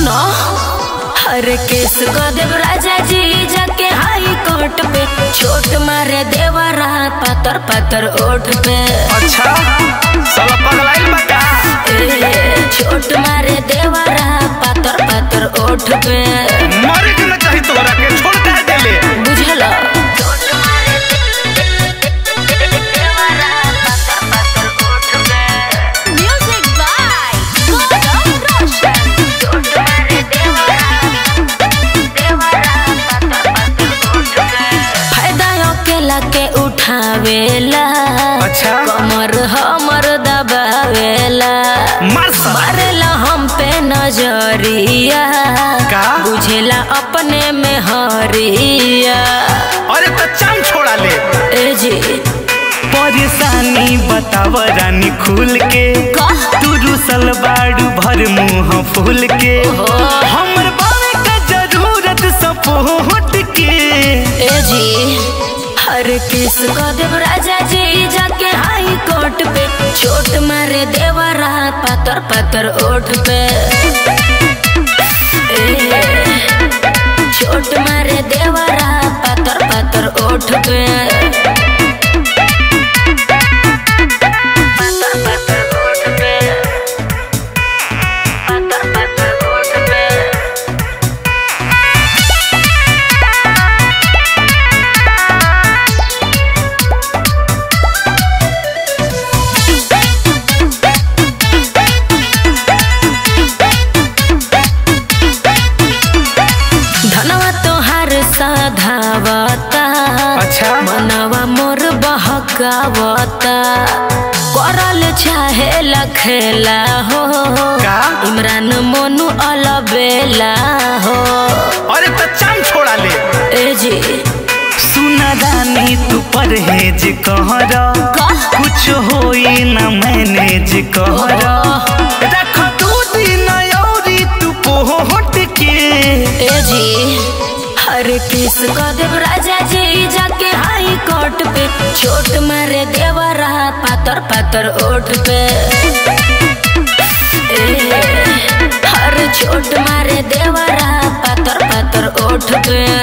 सुनो हर केस को देव राजा जी जाके हाई कोर्ट पे छोट मारे देवरा पतर पतर ओठ पे अच्छा साला पगलाइल बा का ए, छोट मारे देवरा पतर पतर ओठ पे मरे के न चाही तोरा के छोड़ काहे देले बुझल म्यूजिक बाय गौरव रोशन फायदा अकेला के उठावेला अच्छा कमर हमर दबावेला मार साला मारेला हम पे नजरिया का? बुझेला अपने में हरिया अरे तो चाम छोड़ा ले ए जी परेशानी बताव रानी खुल के का? तू रुसल बाड़ू भर मुंह फूल के ओहो। हमर बावे का जरूरत सपोर्ट के ए जी हर किस को देव राजा जी जाके हाई कोर्ट पे छोट मारे देवरा पतर पतर ओठ पे ए, छोट मारे देवरा पतर पतर ओठ पे पतर पतर ओठ पे पतर पतर ओठ पे धनवा तोहार साधावता अच्छा मनवा मोर बहकावता करल चाहे लखेला हो का? इमरान मोनू अलबेला हो अरे तो चाम छोड़ा ले ए जी सुना रानी तू परहेज कहर का? कुछ होई न मैनेज कहर रख दू दिन औरी तू पोहट के ए जी हर किस को देव राजा जी जाके हाई कोर्ट पे छोट मारे देवरा पतर पतर ओठ पे ए, हर छोट मारे देवरा पतर पतर ओठ पे